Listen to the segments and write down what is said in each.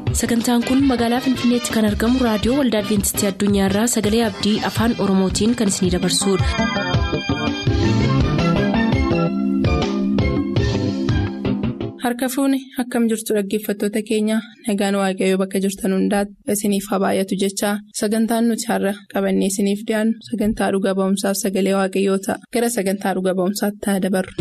sagantaan kun magaalaa finfinneetti kan argamu raadiyoo waldaa adventistii addunyaarraa sagalee abdii afaan oromootiin kan isinidabarsudha. harka fuuni akkam jirtu dhaggeeffattoota keenya nagaan waaqayyoo bakka jirtan hundaati isiniif haa baay'atu jechaa sagantaan nuti har'a qabannee isiniif dhiyaannu sagantaa dhuga ba'umsaaf sagalee waaqayyoo ta'a gara sagantaa dhuga ba'umsaatti haa dabarru.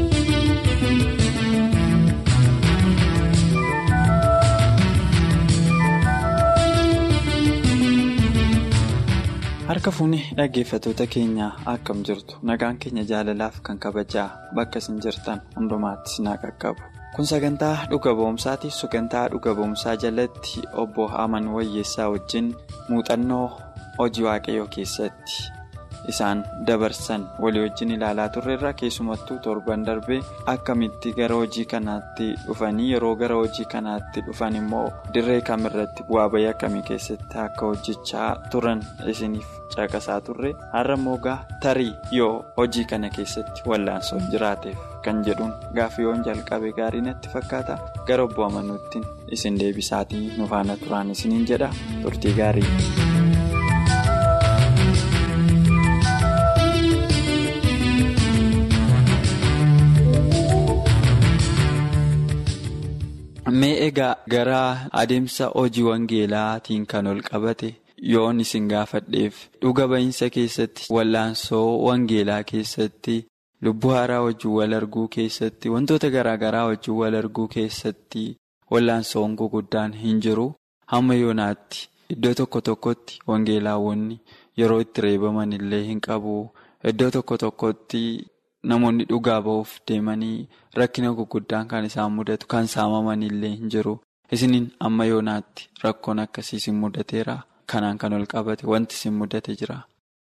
harka fuuni dhaggeeffattoota keenyaa akkam jirtu nagaan keenya jaalalaaf kan kabajaa bakka isin jirtan hundumaatti isin haa qaqqabu kun sagantaa dhuga ba'umsaati sagantaa dhuga ba'umsaa jalatti obbo aman wayyeessaa wajjin muuxannoo hojii waaqayyoo keessatti isaan dabarsan walii wajjin ilaalaa turreerra keessumattuu torban darbee akkamitti gara hojii kanaatti dhufanii yeroo gara hojii kanaatti dhufan immoo dirree kamirratti bu'aa bayii akkamii keessatti akka hojjechaa turan isiniif caqasaa turre har'a immoo tarii yoo hojii kana keessatti wallaansoo jiraateef kan jedhuun gaaffiiwwan jalqabe gaarii natti fakkaata gara obbo amanuutti isin deebisaatii nu faana turaan isiniin jedha turtii gaarii. mee egaa gara adeemsa hojii wangeelaatiin kan ol qabate yoon isin gaafadheef dhuga ba'iinsa keessatti wallaansoo wangeelaa keessatti lubbuu haaraa wajjin wal arguu keessatti wantoota garaagaraa wajjin wal arguu keessatti wallaansoon guguddaan hin jiru hamma yoonaatti iddoo tokko tokkotti wangeelaawwanni yeroo itti reebaman illee hin qabu iddoo tokko tokkotti. Namoonni dhugaa ba'uuf deemanii rakkina guguddaan kan isaan mudatu kan saamaman illee hin jiru. Isiniin amma yoonaatti rakkoon akkasii isin mudateera. Kanaan kan ol qabate wanti isin mudate jira.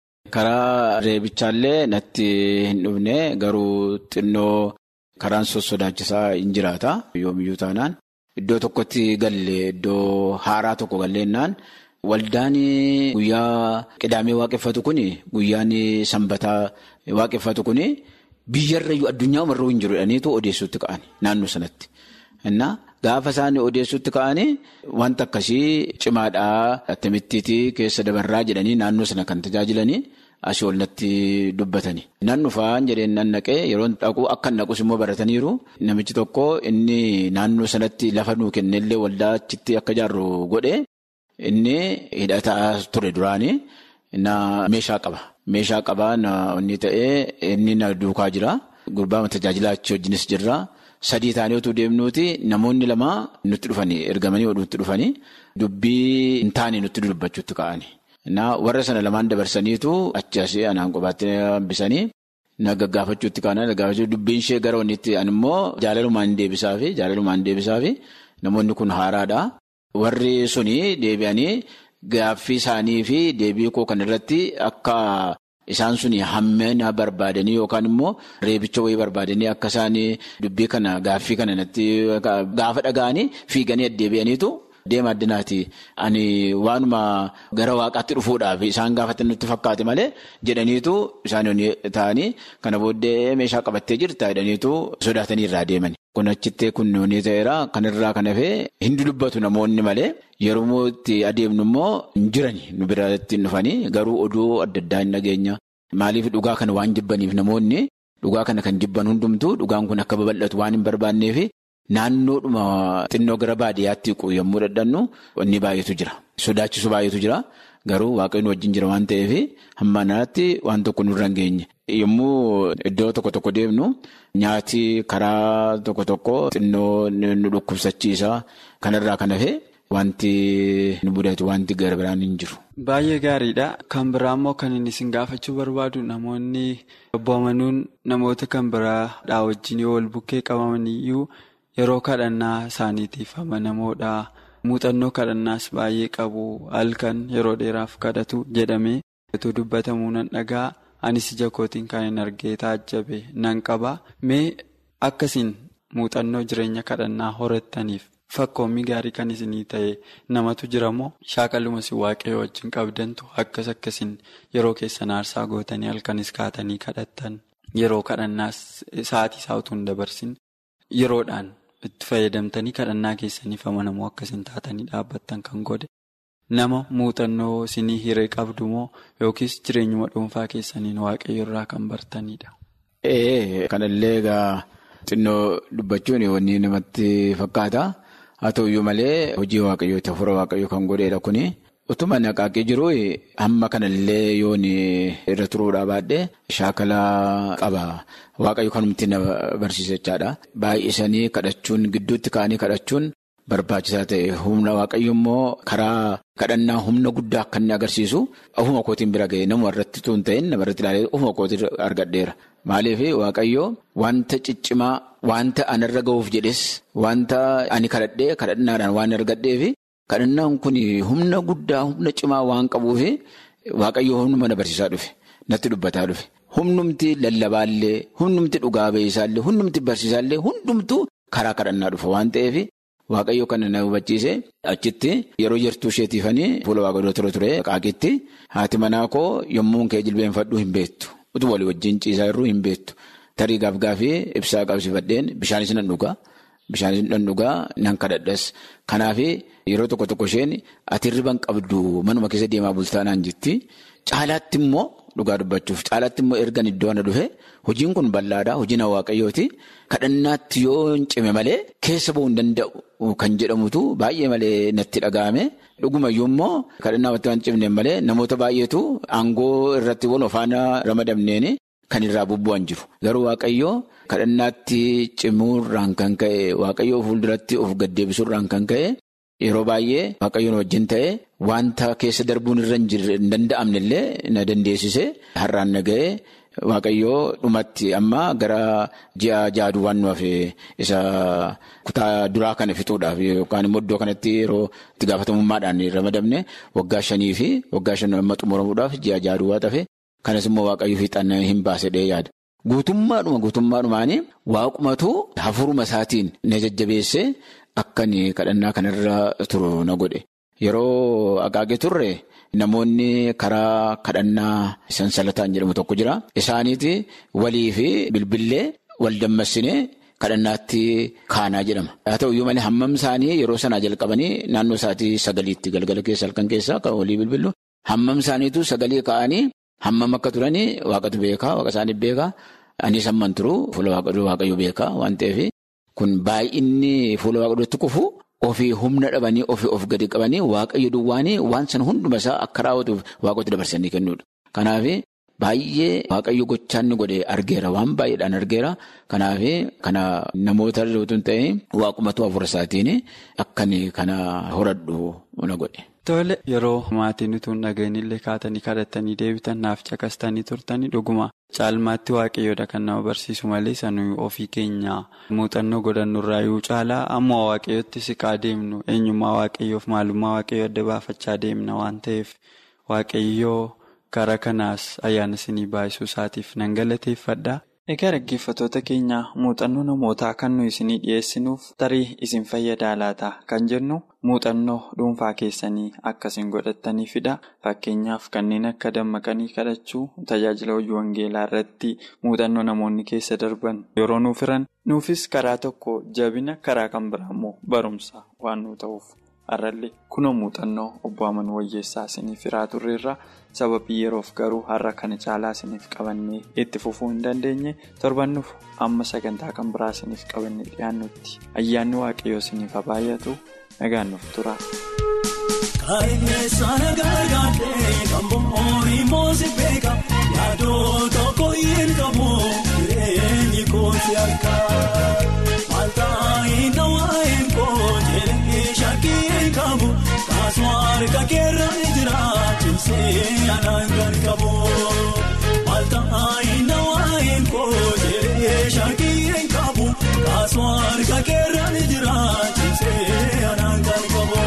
Karaa reebichaallee natti hin dhufne garuu xinnoo karaan sossodaachisaa hin jiraata. Yoomiyyuu taanaan iddoo tokkotti galle iddoo haaraa tokko galleennaan waldaan guyyaa qidaamee waaqeffatu kuni guyyaan sanbataa waaqeffatu kuni. Biyyarrayyuu addunyaa umarruu hin jiru jedhaniitu odeessuutti ka'ani naannoo sanatti. Innaa gaafa isaan odeessuutti ka'anii wanta akkasii cimaadhaa attamittiitii keessa dabarraa jedhanii naannoo sana kan tajaajilanii asii ol natti dubbatani. Nan dhufaan jedheen nan naqee yeroo dhaqu akka naqus immoo barataniiru namichi tokko inni naannoo sanatti lafa nuu kennellee waldaa achitti akka ijaarru godhe inni hidhataa ture duraanii meeshaa qaba. Meeshaa qabaa inni ta'ee inni na duukaa jira. Gurbaa tajaajilaa achi wajjinis jirra. Sadii taanee otoo deemnuuti namoonni lama nutti dhufanii ergamanii nutti dhufanii dubbii hin taane nutti dubbachuutti ka'ani. Warra sana lamaan dabarsaniitu achi asii anaan kophaatti hambisanii na gaggaafachuutti ka'an gaggaafachuutti dubbiin ishee gara wannitti ani immoo jaalalumaan deebisaafi jaalalumaan deebisaafi namoonni kun haaraadha. Warri suni deebi'anii. Gaaffii isaanii fi deebii koo kan irratti akka isaan suni hammina barbaadanii yookaan immoo reebicha wayii barbaadanii akka isaan dubbii kana gaaffii kana natti gaafa dhaga'anii fiiganii addeebi'aniitu deema addinaati. Ani waanuma gara waaqaatti dhufuudhaaf isaan gaafatan nutti fakkaate malee jedhaniitu isaan ta'anii kana booddee meeshaa qabattee jirta jedhaniitu sodaatanii irraa deemani. Kun achittee kun ni ta'eera. Kanarraa kan hafee hin dubbatu namoonni malee yeroo itti adeemnu immoo hin jirani nu biratti hin dhufanii garuu oduu adda addaa hin dhageenya. Maaliif dhugaa kana waan jibbaniif namoonni dhugaa kana kan jibban hundumtuu dhugaan kun akka babal'atu waan hin barbaanneef naannoodhuma xinnoo gara baadiyyaatti yommuu dadhannu inni baay'eetu jira. Sodaachisu baay'eetu jira. Garuu waaqayyoon wajjin jira waan ta'eef hamma naatti waan tokko nurra hin geenye. Yommuu iddoo tokko tokko deemnu nyaati karaa tokko tokko xinnoo nu dhukkubsachiisa. Kanarraa kan hafe wanti nu mudatu wanti gara biraan hin jiru. Baay'ee gaariidha. Kan biraa immoo kan inni isin gaafachuu barbaadu namoonni obbo Amanuun namoota kan biraadhaa wajjin yoo wal bukkee qabaman iyyuu yeroo kadhannaa isaaniitiif amanamoodha. Muuxannoo kadhannaas baay'ee qabu halkan yeroo dheeraaf kadhatu jedhamee otoo dubbatamuu nan dhagaa anis ija kootiin kan hin argee taajjabe nan qaba. Mee akkasiin muuxannoo jireenya kadhannaa horattaniif fakkoommi gaarii kan isinii ta'e namatu jira moo shaakaluma si waaqayyoo wajjin qabdantu akkas akkasiin yeroo keessan aarsaa gootanii halkanis kaatanii kadhattan yeroo kadhannaas sa'aatii isaa utuu hin dabarsin yeroodhaan itti fayyadamtanii kadhannaa keessaniif amanamoo akkasiin taatanii dhaabbattan kan godhe nama muuxannoo isinii hiree qabdu moo yookiis jireenyuma dhuunfaa keessaniin waaqayyo irraa kan bartanidha. Ee kanallee egaa xinnoo dubbachuun wanni namatti fakkaata haa ta'uyyuu malee hojii waaqayyooti hafuura waaqayyoo kan godheedha kuni. Utuma naqaaqee jiru hamma kanallee yoon irra turuudhaa baadhee shaakala qaba. Waaqayyo kanumti na barsiisa jechaadha. Baay'isanii kadhachuun gidduutti ka'anii kadhachuun barbaachisaa ta'e humna waaqayyo immoo karaa kadhannaa humna guddaa akka inni agarsiisu ofuma kootiin bira ga'e nama irratti tun ta'in nama irratti ilaalee ofuma kootiin argadheera. Maaliif waaqayyo wanta ciccimaa wanta anarra ga'uuf jedhes wanta ani kadhadhee kadhannaadhaan waan argadheefi. Kadhannaan kun humna guddaa humna cimaa waan qabuuf waaqayyo humnuma na barsiisaa dhufe natti dubbataa dhufe humnumti lallabaallee humnumti dhugaa ba'iisaallee humnumti barsiisaallee hundumtuu karaa kadhannaa dhufa waan ta'eef waaqayyo kana na hubachiise achitti yeroo jirtuu isheetiifanii fuula waaqayyoo ture ture qaaqitti haati manaa koo yommuu kee jilbeenfadhu hin beektu utuu walii wajjin ciisaa jirru hin beektu tarii gaaf gaafii ibsaa qabsifadheen bishaanis nan dhugaa. Bishaanis nan dhugaa nan kadhadhas. Kanaaf yeroo tokko tokko isheen ati riban qabdu manuma keessa deemaa bultaanaan jirti. Caalaatti immoo dhugaa dubbachuuf caalaatti immoo ergan iddoo ana dhufe hojiin kun bal'aadha. Hojiin waaqayyooti. Kadhannaatti yoo hin cime malee keessa bu'uu hin danda'u kan jedhamutu baay'ee malee natti dhaga'ame. Dhugumayyuu immoo kadhannaa wanta hin cimne malee namoota baay'eetu aangoo irratti wal faana ramadamneen. Kan irraa bubbu'an jiru. Garuu Waaqayyoo kadhannaatti cimuurraan kan ka'e Waaqayyoo fuulduratti of gaddeebisuurraan kan ka'e yeroo baay'ee Waaqayyoon wajjin ta'e wanta keessa darbuun irra hin danda'amne illee na dandeessise har'aan na ga'e Waaqayyoo dhumatti amma gara ji'a jaaduu waan nuuf isa kutaa duraa kana fixuudhaaf yookaan immoo iddoo kanatti yeroo itti gaafatamummaadhaan ramadamne waggaa shanii fi waggaa shan amma xumuramuudhaaf ji'a jaaduu waa tafe. Kanas immoo waaqayyo fiixaan hin baasedhee yaada. Guutummaadhuma guutummaadhumaanii waaqumatu hafuuruma isaatiin na jajjabeessee akkan kadhannaa kanarra turu na godhe. Yeroo agaagee turre namoonni karaa kadhannaa sansalataan jedhamu tokko jira. Isaaniiti walii fi bilbillee wal dammassinee kadhannaatti kaanaa jedhama. Haa ta'uyyuu malee hammam isaanii yeroo sanaa jalqabanii naannoo isaatii sagaliitti galgala keessa halkan keessaa kan walii bilbilu hammam isaaniitu sagalee ka'anii. Hammam akka turanii waaqatu beekaa waaqa isaaniif beekaa anis hamman turu fuula waaqayyo beekaa waan ta'eef kun baay'inni fuula waaqayyootti kufu ofii humna dhabanii ofii of gadi qabanii waaqayyo duwwaanii waan sana hunduma isaa akka raawwatuuf waaqotti dabarsanii kennuudha. Kanaaf baay'ee waaqayyo gochaan godhe argeera waan baay'eedhaan argeera kanaaf kana namoota hin ta'e waaqumatu hafuura isaatiin akkan kana horadhu na godhe. Tole yeroo maatiin utuu hin dhageenyillee kaatanii kadhatanii deebitan naaf caqastanii turtanii dhuguma caalmaatti waaqayyoodha kan nama barsiisu malee sanuu ofii keenya muuxannoo godhannurraa yoo caalaa ammoo waaqayyootti siqaa deemnu eenyummaa waaqayyoof maalummaa waaqayyoo adda baafachaa deemna waan ta'eef waaqayyoo karaa kanaas ayyaana isinii baay'isuu isaatiif nan galateeffadha. Egaa dhaggeeffattoota keenya muuxannoo namootaa kan nuyi isinii dhiyeessinuuf tarii isin fayyadaa laata kan jennu muuxannoo dhuunfaa keessanii akkasiin godhattaniifidha. Fakkeenyaaf kanneen akka dammaqanii kadhachuu tajaajila hojii wangeelaa irratti muuxannoo namoonni keessa darban yeroo nuuf hiran nuufis karaa tokko jabina karaa kan biraa immoo barumsa waan nu ta'uuf har'allee kunoo muuxannoo obbo Amanuu Wayyeessaa isiniif hiraa turreerra. sababii yeroof garuu har'a kana caalaa isiniif qabannee itti fufuu hin dandeenye torbannuuf amma sagantaa kan biraa isiniif qabannee dhiyaannutti ayyaanni waaqayyoo isiniif haa baay'atu nagaan nuuf tura. Kaayyessaa gargaaree kan boori moosi beeka yaadoo tokko hin qabu jireenyi kooti akka maaltaa inni waa'een koo jedhee shakkii hin qabu kaasumaar kakeerra ni jira cimsee anaan kan qabu maaltaa inni waa'een koo jedhee shakkii hin qabu kaasumaar kakeerra ni jira cimsee anaan kan qabu.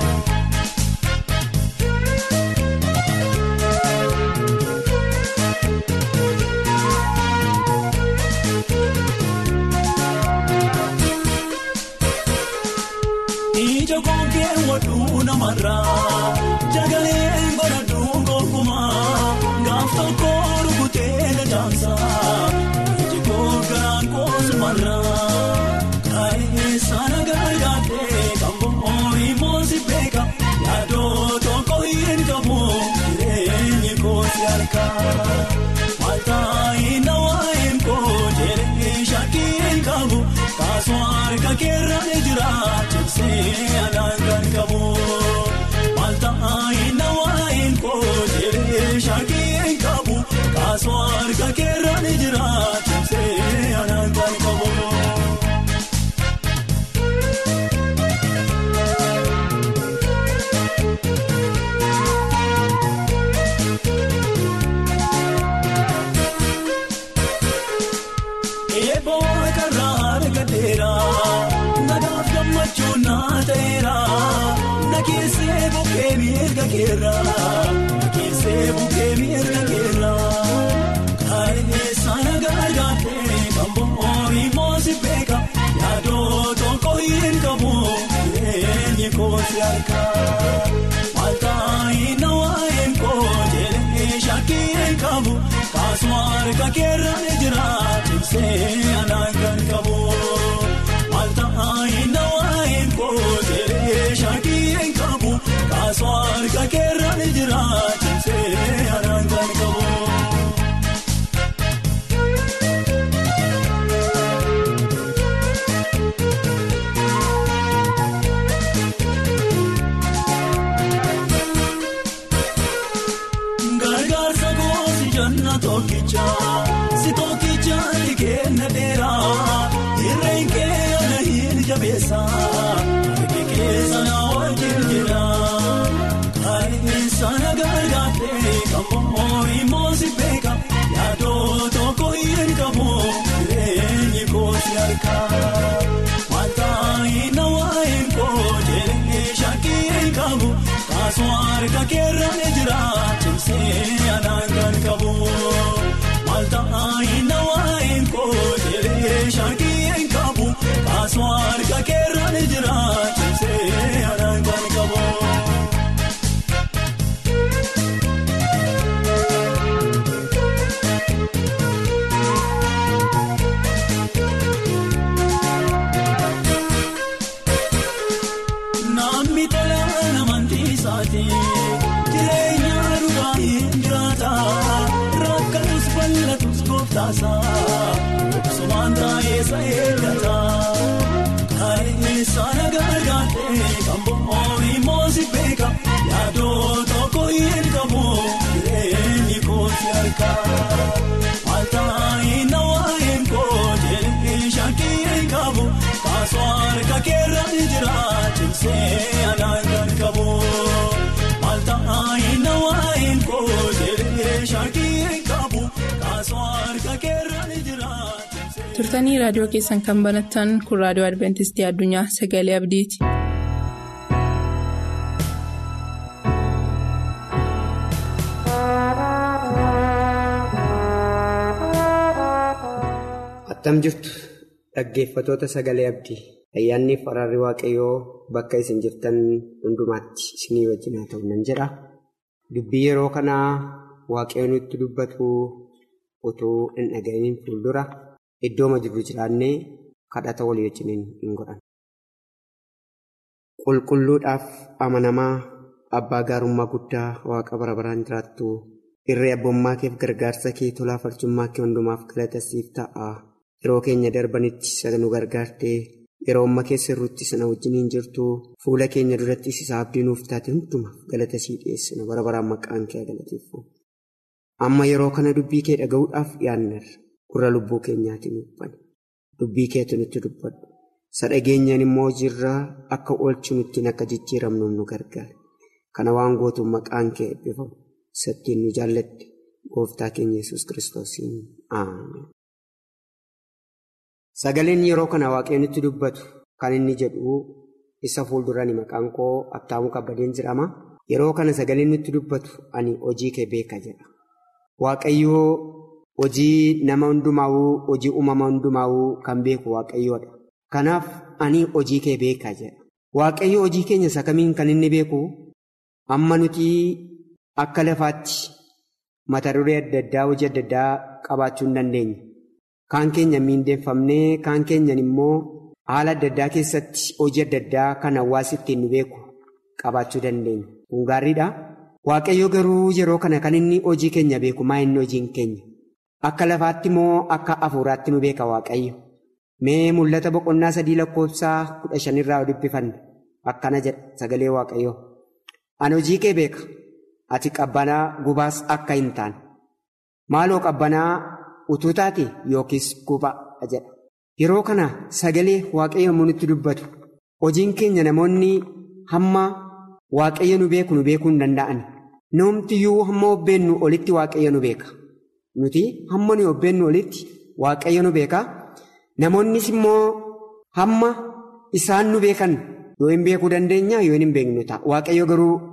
Ija kookee waduu namarraa jagalee godhadhuu gonkumaa gaaf tokko rukutee na jaamsaa iji koo garaan koosumarraa kaayee mirga keerraa keessee bukkee mirga keerraa kareessa nagargaatee kan boori moosi beeka yaadoo tokko hin qabu jireenyi kooti harkaa maaltaayi na waa'een koo jedhee shakkii hin qabu kaasuma harka keerraan jira tiksee anaan kan qabu maaltaayi na waa'een koo jedhee shakkii hin qabu kaasuma harka keerraan jira tiksee anaan kan qabu. Gargaarsa goosi janna tokkicha si tokkicha ni kenna dheeraa irreen keenya hin jabeessa harki keessa na wajjin jira kareessa na gargaartee kan boori moosi beeka yaadoo tokko hin qabu jireenyi koosi harkaa maaltaayi na waa'een koo jedhee shakkii hin qabu kaasuma harka keerraan jira tiksee anaan kan qabu maaltaayi na waa'een koo jedhee shakkii hin qabu kaasuma harka keerraan jira tiksee anaan kan qabu. Namni tola namantii isaati jireenya dhugaa hin jiraata rakkatus bal'atus gooftaasa obsumaan taa'eessa eeggata kareessa na gargaartee kan boori moosi beeka yaadoo tokko hin qabu jireenyi kooti harkaa maaltaayi na waa'een koo jedhee shakkii hin qabu kaasoo harka keerraan jira tiksee anaan kan qabu maaltaayi na waa'een koo jedhee shakkii hin qabu kaasoo harka keerraan jira. turtanii raadiyoo keessan kan banattan kun raadiyoo adventistii addunyaa sagalee abdiiti. Attam jirtu dhaggeeffatoota sagalee abdii ayyaanni fi araarri waaqayyoo bakka isin jirtan hundumaatti isinii wajjin haa ta'u nan jedha. Dubbii yeroo kanaa waaqayyoon nutti dubbatu utuu hin dhaga'iniin fuuldura iddooma jirru jiraannee kadhata walii wajjin hin godhan. Qulqulluudhaaf amanamaa abbaa gaarummaa guddaa waaqa bara baraan jiraattu irree abbummaa keef gargaarsa kee tolaa farcummaa kee hundumaaf galata siif ta'a. Yeroo keenya darbanitti sana nu gargaartee yeroo amma keessa irruutti sana wajjiniin jirtu fuula keenya duratti isa abdii nuuf taate hundumaaf galata sii dhiyeessina bara baraan maqaan kee galateeffamu. Amma yeroo kana dubbii kee dhaga'uudhaaf dhiyaanneerra gurra lubbuu keenyaatiin uffane dubbii keetu nutti dubbadhu. Sadhageenyaan immoo jirraa akka oolchu nuttiin akka jijjiiramnu nu gargaara. Kana waan gootuun maqaan kee eebbifamu. Sattiin nu jaallatte gooftaa keenya yesus kiristoosiin Ameen. Sagaleen yeroo kana waaqayyoon nutti dubbatu kan inni jedhu isa fuuldurani maqaan koo Attaamuu Kabbadeen jedhama. Yeroo kana sagaleen nutti dubbatu ani hojii kee beeka jedha. Waaqayyoo hojii nama hundumaa'uu hojii uumama hundumaa'uu kan beeku waaqayyoodha. Kanaaf ani hojii kee beeka jedha. Waaqayyo hojii keenya isa kamiin kan inni beeku amma nuti akka lafaatti mata duree adda addaa hojii adda addaa qabaachuu hin dandeenye. Kaan keenya miindeeffamnee kaan keenyan immoo haala adda addaa keessatti hojii adda addaa kan hawaasi ittiin nu beeku qabaachuu dandeenya. Kun gaariidha. Waaqayyo garuu yeroo kana kan inni hojii keenya beeku maa inni hojiin keenya? Akka lafaatti moo akka hafuuraatti nu beeka Waaqayyo? Mee mul'ata boqonnaa sadii lakkoofsaa kudha shanirraa dubbifanna. Akkana jedha sagalee Waaqayyoo. Ani hojii kee beeka. Ati qabbanaa gubaas akka hin taane. Maaloo qabbanaa utuu taate yookiis gubaa jedha. Yeroo kana sagalee Waaqayyo yommuu nutti dubbatu hojiin keenya namoonni hamma Waaqayyo nu beeku nu beekuu hin danda'an. Noomtiyyuu hamma hobbeennu olitti Waaqayyo nu beeka. Nuti hamma nu hobbeennu olitti Waaqayyo nu beeka. Namoonnis immoo hamma isaan nu beekan yoo hin beekuu dandeenya yoo hin beeknu ta'a. Waaqayyo garuu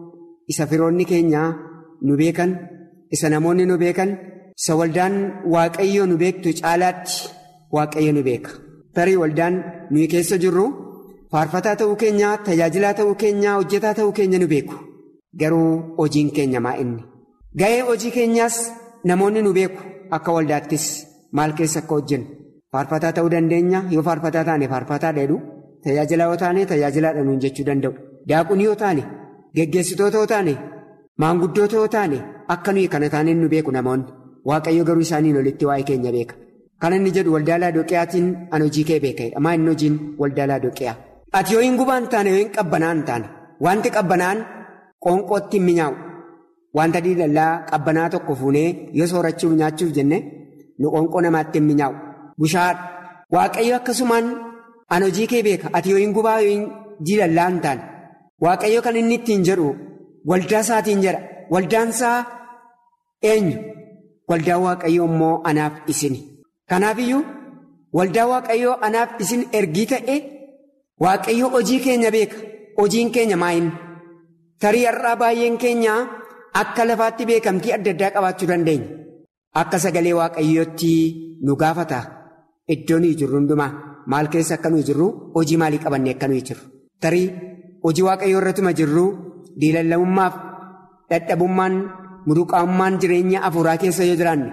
isa firoonni keenya nu beekan isa namoonni nu beekan isa waldaan waaqayyoo nu beektu caalaatti waaqayyo nu beeka. Tarii waldaan nuyi keessa jirru faarfataa ta'uu keenya tajaajilaa ta'uu keenya hojjetaa ta'uu keenya nu beeku garuu hojiin keenya maa inni ga'ee hojii keenyaas namoonni nu beeku akka waldaattis maal keessa akka hojjennu faarfataa ta'uu dandeenya yoo faarfataa taane faarfataa dheedhu tajaajilaa yoo taane tajaajilaadha nuun jechuu danda'u daaqunii yoo taane geggeessitoota yoo taane maanguddoota yoo taane akka nuyi kana taaneen nu beeku namoonni waaqayyo garuu isaaniin olitti waa'ee keenya beeka. Kan inni jedhu waldaa Laadoqiyaatiin an hojii kee beeka'edha. Maa inni hojiin waldaa Laadoqiyaa. Ati yoo hin gubaan taane yoo hin qabbanaan taane wanti qabbanaan qoonqootti hin minyaa'u. Wanta diilallaa qabbanaa tokko fuunee yoo soorachuuf nyaachuuf jenne nu qoonqoo namaatti hin minyaa'u. Bushaadha. Waaqayyo akkasumaan an hojii kee beeka. Ati yoo hin gubaa yoo hin diilallaa hin taane. Waaqayyo kan inni ittiin jedhu waldaa isaatiin jedha. Waldaan isaa eenyu? Waldaan waaqayyo immoo anaaf isini. Kanaaf iyyuu waldaa waaqayyoo anaaf isin ergii ta'e waaqayyoo hojii keenya beeka hojiin keenya maayini tarii har'aa baay'een keenya akka lafaatti beekamtii adda addaa qabaachuu dandeenya akka sagalee waaqayyootti nu gaafata iddoo nuyi jirru hundumaa maal keessa akka nuyi jirru hojii maalii qabanne akka nuyi jirru tarii hojii waaqayyoo irratuma jirru diilalla'ummaaf dadhabummaan muduqaamummaan jireenya afuuraa keessa yoo jiraanne.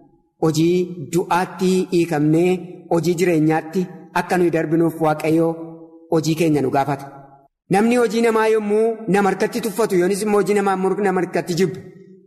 Hojii du'aatti hiikamnee hojii jireenyaatti akka nuyi darbinuuf waaqayyoo hojii keenya nu gaafata. Namni hojii namaa yommuu nama harkatti tuffatu yoonis immoo hojii namaa nama harkatti jibbu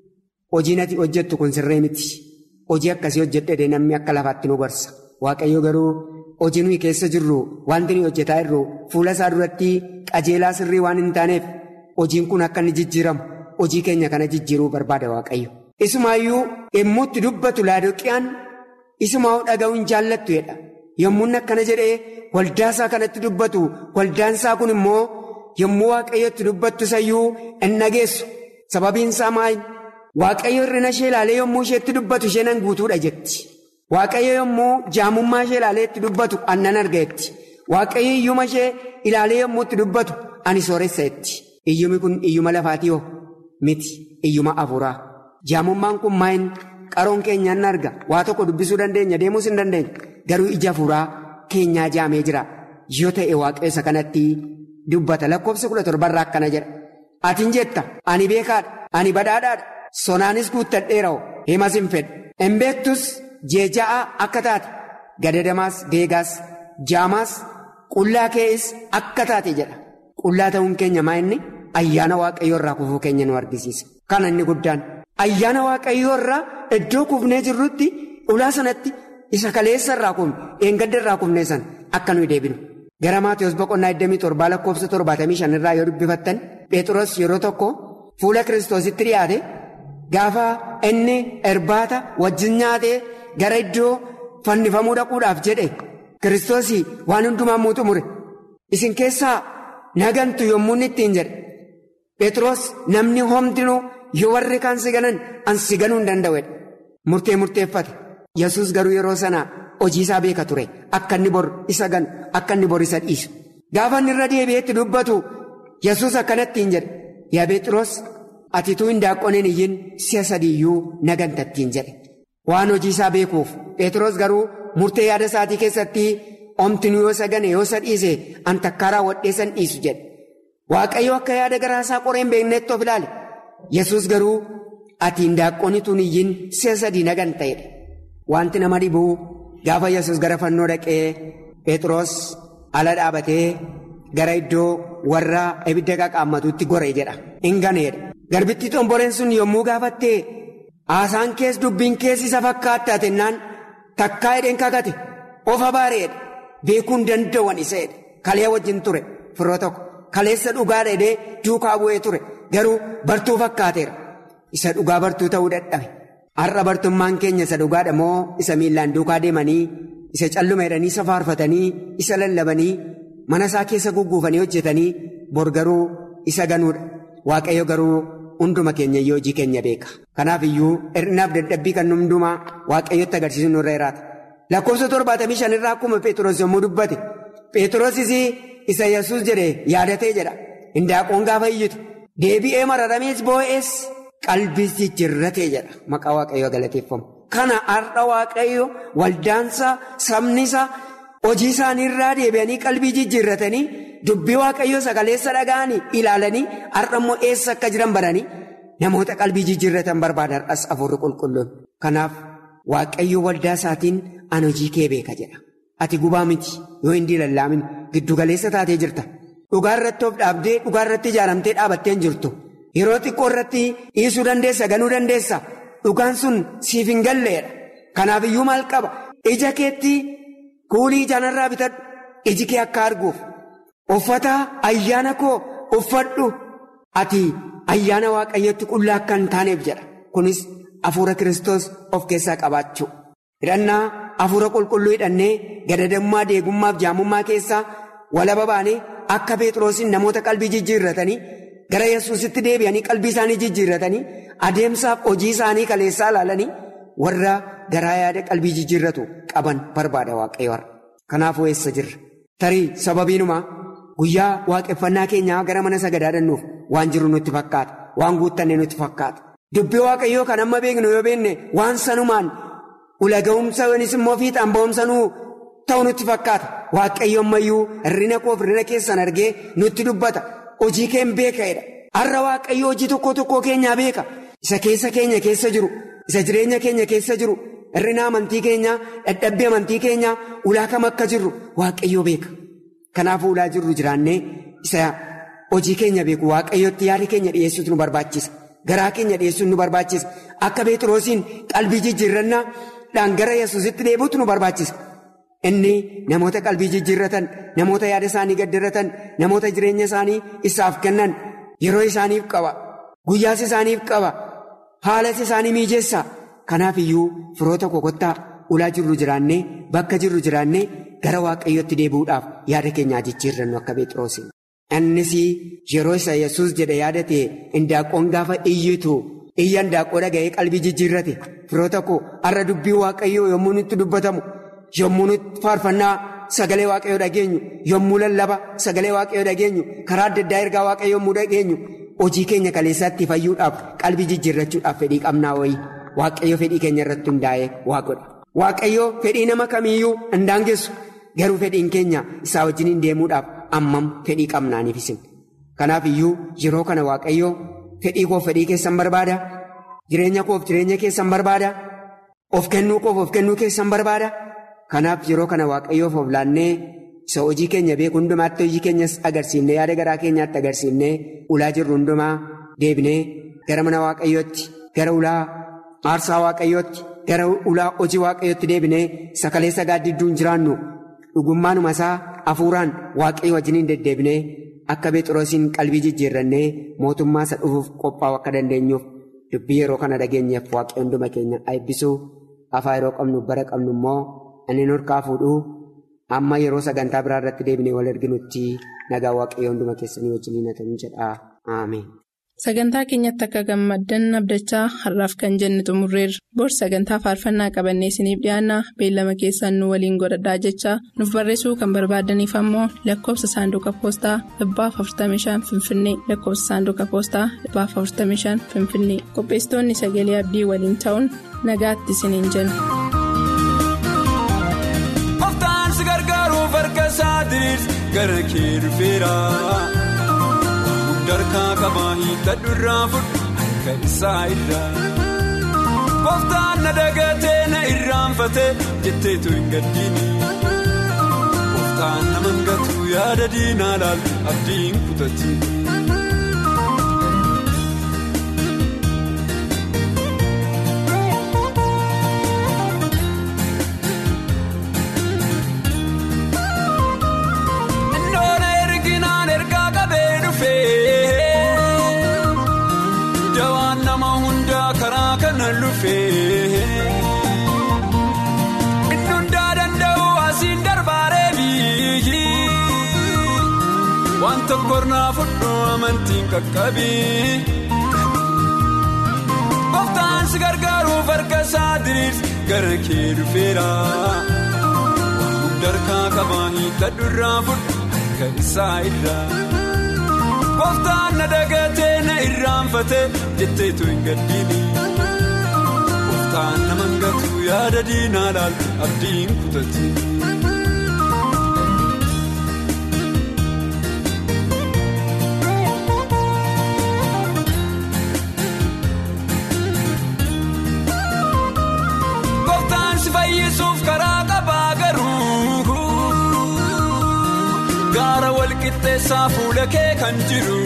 hojiin ati hojjettu kun sirree miti. Hojii akkasii hojjedhee namni akka lafaatti nu gorsa. Waaqayyo garuu hojii nuyi keessa jirru wanti nuyi hojjetaa jirru fuula isaa duratti qajeelaa sirrii waan hin taaneef hojiin kun akka inni jijjiiramu hojii keenya kana jijjiiruu barbaada waaqayyo. Isumaayyuu yommuu itti dubbatu laadoqiyaan isumaa dhaga'uu hin jaallattu jedha. Yommuu akkana jedhee waldaa isaa kanatti dubbatu waldaan isaa kun immoo yommuu waaqayyo itti dubbattu sayyuu hin dhageessu. Sababiin isaa maal? Waaqayyo hir'ina ishee ilaalee yommuu isheetti dubbatu isheen an guutuudha jetti. Waaqayyo yommuu jaamummaa ishee ilaalee itti dubbatu annan arga jetti. Waaqayyo iyyuma ishee ilaalee yommuu itti dubbatu ani sooressa jetti. Iyyumi kun iyyuma lafaatii hoo? Miti iyyuma afuuraa. Jaamummaan kun maayin qaroon keenyaan arga waa tokko dubbisuu dandeenya deemuus hin dandeenya garuu ija afuuraa keenyaa jaamee jira yoo ta'e waaqayyo kanatti dubbata lakkoofsa kudha torbarraa akkana jedha atiin jetta ani beekaadha ani badhaadhaadha sonaanis guuttadheera himas hin fedhu hin beektus jeeja'aa akka taate gadadamaas deegaas jaamaas qullaa kees akka taate jedha qullaa ta'uun keenya maa inni ayyaana waaqayyoo irraa kufuu keenya nu argisiisa kana inni guddaan. Ayyaana waaqayyoo irraa iddoo kufnee jirrutti ulaa sanatti isa kaleessa irraa kufne eengadda irraa kufnee san akka nuyi deebinu. Gara Maatiyus boqonnaa 27 lakkoofsa 75 irraa yoo dubbifattan Phexros yeroo tokko fuula kiristoositti dhiyaate gaafa inni irbaata wajjin nyaatee gara iddoo fannifamuu dhaquudhaaf jedhe kiristoosii waan hundumaa muutu mure isin keessaa nagantu yommuu inni ittiin jedhe Phexros namni homtinuu. Yoo warri kaan si ganan an si ganuu hin danda'edha. Murtee murteeffate. Yesus garuu yeroo sana hojii isaa beeka ture. Akka inni bor isa ganu, akka inni bor isa dhiisu. Gaafa inni irra deebi'eetti dubbatu Yesus akkanatti hin jedhe. Yaa Phexros ati tuu hin daaqqoneen iyyin si'a sadiiyyuu nagantattiin jedhe. Waan hojii isaa beekuuf Phexros garuu murtee yaada isaatii keessatti omtinuu yoo isa gane yoo isa dhiise an takkaa raawwadhee san dhiisu jedhe. Waaqayyo akka yaada garaa isaa qoree hin beeknetti of ilaale. Yesus garuu ati hindaaqqoonituun iyyin si'a sadii nagan ta'edha. Wanti nama dhibuu gaafa Yesus gara fannoo dhaqee Phexros ala dhaabatee gara iddoo warra ibidda qaqaammatuutti gore jedha. Hin ganeedha. Garbittii xomboreen sun yommuu gaafattee haasaan kees dubbiin kees isa fakkaattaa jennaan takkaa hidheen kakate of abaareedha. Beekuun danda'an iseedha. Kalee wajjin ture firoo tokko. Kaleessa dhugaa dheedee duukaa bu'ee ture. Garuu bartuu fakkaateera. Isa dhugaa bartuu ta'uu dadhabe. Har'a bartummaan keenya isa dhugaadha moo isa miillaan duukaa deemanii isa calluma jedhanii isa faarfatanii isa lallabanii mana isaa keessa gugguufanii hojjetanii bor garuu isa ganuudha. Waaqayyo garuu hunduma keenya iyyuu hojii keenya beeka. Kanaaf iyyuu hir'inaaf dadhabbii kan hundumaa waaqayyotti agarsiisu nurra jiraata. Lakkoofsa torbaatamii shanirraa akkuma Pheexroos yommuu dubbate Pheexroosis isa Yesuus jedhe yaadatee jedha. Hindaaqqoon gaafa iyyitu deebi'ee mararamees boo'ees qalbiis jijjiirratee jedha maqaa waaqayyoo galateeffamu. Kana har'a waaqayyo waldaansa sabnisa hojii isaaniirraa deebi'anii qalbii jijjiirratanii dubbii waaqayyoo sagaleessa dhaga'anii ilaalanii har'a immoo eessa akka jiran baranii namoota qalbii jijjiirratan barbaada har'as afurri qulqulluun. Kanaaf waaqayyo waldaa isaatiin an hojii kee beeka jedha. Ati gubaa miti yoo hin diilallaamin giddugaleessa taatee jirta. Dhugaa irratti of dhaabdee dhugaa irratti ijaaramtee dhaabattee hin jirtu. Yeroo xiqqoo irratti dhiisuu dandeessa ganuu dandeessa. Dhugaan sun siif hin galleedha. Kanaaf iyyuu maal qaba? Ija keetti kuulii ijaanarraa bitadhu. Iji kee akka arguuf. Uffata ayyaana koo uffadhu. Ati ayyaana waaqayyotti qullaa akka hin taaneef jedha. Kunis hafuura Kiristoos of keessaa qabaachuu. Hidhannaa hafuura qulqulluu hidhannee gadadammaa deegummaaf jaamummaa keessaa walaba baanee akka Pheexroosiin namoota qalbii jijjiirratanii gara Yesuusitti deebi'anii qalbii isaanii jijjiirratanii adeemsaaf hojii isaanii kaleessaa ilaalanii warra garaa yaada qalbii jijjiirratu qaban barbaada waaqayyo har'a. Kanaafuu eessa jirra? Tarii sababiinumaa guyyaa waaqeffannaa keenyaa gara mana sagadaa dhannuuf waan jiru nutti fakkaata. Waan guuttanne nutti fakkaata. Dubbii waaqayyoo kan amma beeknu yoo beekne waan sanumaan ulaga'umsa yookiis immoo fiixaan ba'umsa nuu ta'u nutti fakkaata. Waaqayyo ammayyuu hirrina koof hirrina keessan argee nutti dubbata. Hojii keen beeka'edha. Har'a waaqayyo hojii tokko tokkoo keenyaa beeka. Isa keessa keenya keessa jiru. Isa jireenya keenya keessa jiru. Hirrina amantii keenyaa, dadhabbii amantii keenyaa, ulaa kam akka jirru waaqayyo beeka. Kanaafuu ulaa jirru jiraannee isa hojii keenya beeku waaqayyotti yaada keenya dhiyeessuutu nu barbaachisa. Garaa keenya dhiyeessuun nu barbaachisa. Akka Pheexroosiin qalbii jijjiirrannaadhaan gara Yesuusitti deebi'uutu nu barbaachisa. Inni namoota qalbii jijjiirratan, namoota yaada isaanii gaddirratan, namoota jireenya isaanii isaaf kennan yeroo isaaniif qaba. Guyyaas isaaniif qaba. Haalas isaanii miijeessa. Kanaaf iyyuu firoota kokottaa ulaa jirru jiraannee bakka jirru jiraannee gara waaqayyotti deebi'uudhaaf yaada keenyaa jijjiirrannu akka Pheexroosiin. Innis yeroo isa Yesuus jedhe yaadate indaaqqoon gaafa iyyitu iyya indaaqqoo dhaga'ee qalbii jijjiirrate firoota koo har'a dubbii waaqayyoo yommuu nutti dubbatamu yommuu nutti faarfannaa sagalee waaqayyoo dhageenyu yommuu lallaba sagalee waaqayyoo dhageenyu karaa adda addaa ergaa waaqayyoo yommuu dhageenyu hojii keenya kaleessaatti fayyuudhaaf qalbii jijjiirrachuudhaaf fedhii qabnaa wayii waaqayyo fedhii keenya irratti hundaa'ee waa godha. Waaqayyo fedhii nama kamiiyyuu hin daangessu garuu fedhiin keenya isaa wajjin deemuudhaaf. Ammam fedhii qabnaaniif isin. Kanaaf iyyuu yeroo kana waaqayyoo fedhii koof fedhii keessan barbaada. Jireenya koof jireenya keessan barbaada. Of kennuu koof of kennuu keessan barbaada. Kanaaf yeroo kana waaqayyoof of laannee isa hojii keenya beeku hundumaatti hojii keenyas agarsiifnee yaada garaa keenyaatti agarsiifnee ulaa jirru hundumaa deebinee gara mana waaqayyootti gara ulaa aarsaa waaqayyootti gara ulaa hojii waaqayyootti deebinee sakalee sagaaddidduun jiraannu. Dhugummaanuma isaa hafuuraan waaqayyo wajjiniin deddeebinee akka Pheexroosiin qalbii jijjiirrannee mootummaa isa dhufuuf qophaa'u akka dandeenyuuf dubbii yeroo kana dhageenyeef waaqayyo hunduma keenya eebbisuu afaa yeroo qabnu bara qabnu immoo inni nurkaa fuudhuu amma yeroo sagantaa biraa irratti deebinee wal arginutti nagaa waaqayyo hunduma keessanii wajjiniin haa ta'u jedha ameen. Sagantaa keenyatti akka gammaddan abdachaa har'aaf kan jenne xumurreerra. Bor sagantaa faarfannaa qabannee isiniif dhiyaanna beellama keessaan nu waliin godhadhaa jechaa nuuf barreessuu kan barbaadaniif ammoo lakkoofsa saanduqa poostaa dhibbaaf 45 finfinnee lakkoofsa saanduqa poostaa dhibbaaf 45 finfinnee qopheessitoonni sagalee abdii waliin ta'uun nagaatti isiniin jenna. Oftaan si gargaaruuf harka isaa diriirsi gara kee dhufeera. Darkaa qabaa hiikkadhu irraa fudhu harka isaa irraa. Kooftaan na dagatee na irraanfatee jetteetu hin gaddiini. Kooftaan nama hangatu yaada diinaa laalu abdiin kutatti. Ndoona erginaan ergaa qabee dhufee. Dawaan nama hundaa karaa kana lufee. Inni hundaa danda'u asiin darbaaree biyyi. Waan tokko irraa fudhu amantiin qaqqabii. Kooftaan si gargaaruuf harka isaa diriirsi gara kee dhufeera. Darkaa qabaa hiikkadhu irraa fudhu harka isaa irraa. Kooftaan na dagatee na irraanfatee jetteetu hin gaddiini. Gooftaan nama ngatu yaada diinaa laaltu abdiin kutatti. Gooftaan si fayyisuuf karaa qabaa garuu gaara walqixxeessaa fuula kee kan jiru.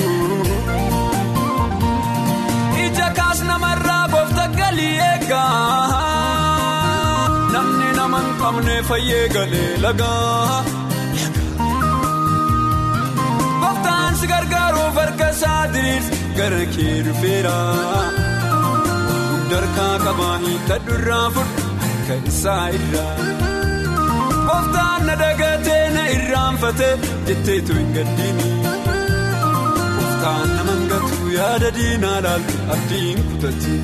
Ija kaas namarraa goofta galii eegaa namni nama hin qabne fayyee galee lagaa. Gooftaan si gargaaruuf harka isaa diriirsi gara kee dhufeera. Darkaa qabaa hiikadhu irraa fudhu harka isaa irraa. Gooftaan na dagatee na irraanfatee jetteetu hin gaddiini. Gooftaan nama ngatu yaada diinaa laaltu abdiin kutatti.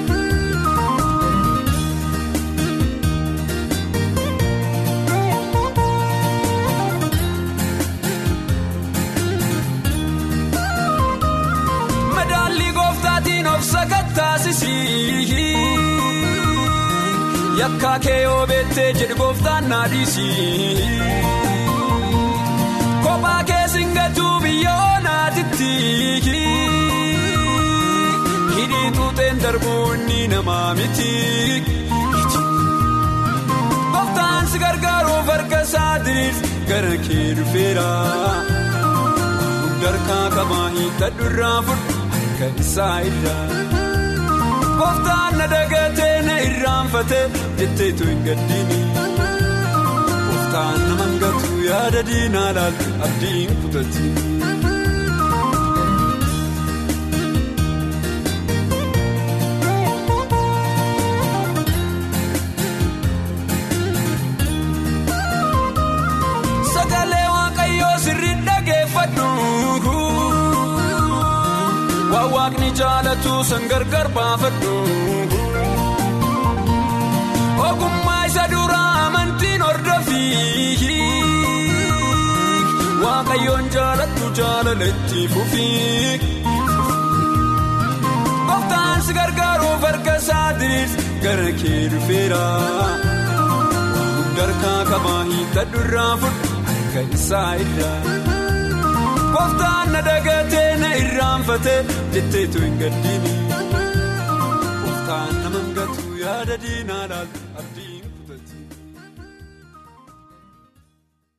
Madaallii gooftaatiin of sakattaasisii. Yakkaa kee yoo beektee jedhu gooftaan naadhiisii. Kophaa kee singatuu biyya oonaatitti. Hidhii tuuteen darbuu inni namaa miti. Gooftaan si gargaaruuf harka isaa diriirsi gara kee dhufeera. Darkaa qabaa hiikadhu irraa fudhu harka isaa irraa. Gooftaan na dagatee na irraanfatee jetteetu hin gaddiini. Gooftaan nama ngatu yaada diinaa laaltu abdiin kutatti. Sagalee waaqayyoo sirrii dhageeffadhu. Waan waaqni jaalatu san gargar baafadhu. Ogummaa isa duraa amantiin hordofi. Waaqayyoon jaalatu jaalaletti fufi. Gooftaan si gargaaruuf harka isaa diriirsi gara kee dhufeera. Darkaa qabaa hiikadhu irraa fudhu harka isaa irraa. Gooftaan na dagatee na irraanfatee jetteetu hin gaddiini. Gooftaan nama ngatu yaada diinaa laaltu abdii.